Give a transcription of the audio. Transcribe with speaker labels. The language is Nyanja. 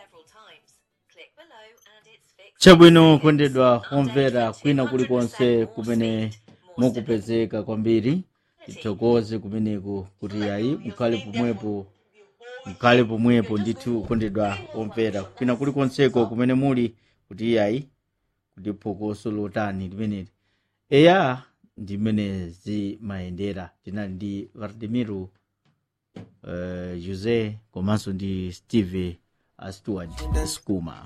Speaker 1: several times. Click below and it's fixed.
Speaker 2: chabwino kondedwa omvera kwina kulikonse kumene mukupezeka kwambiri tithokoze kumeneku kuti ayi mukhale pomwepo mukhale pomwepo ndithu kondedwa omvera kwina kulikonseko kumene muli kuti ayi kuti phokoso lotani limeneli eya ndimene zimayendera tinali ndi vardimiro uh, jose komanso ndi steve uh, stewart skuma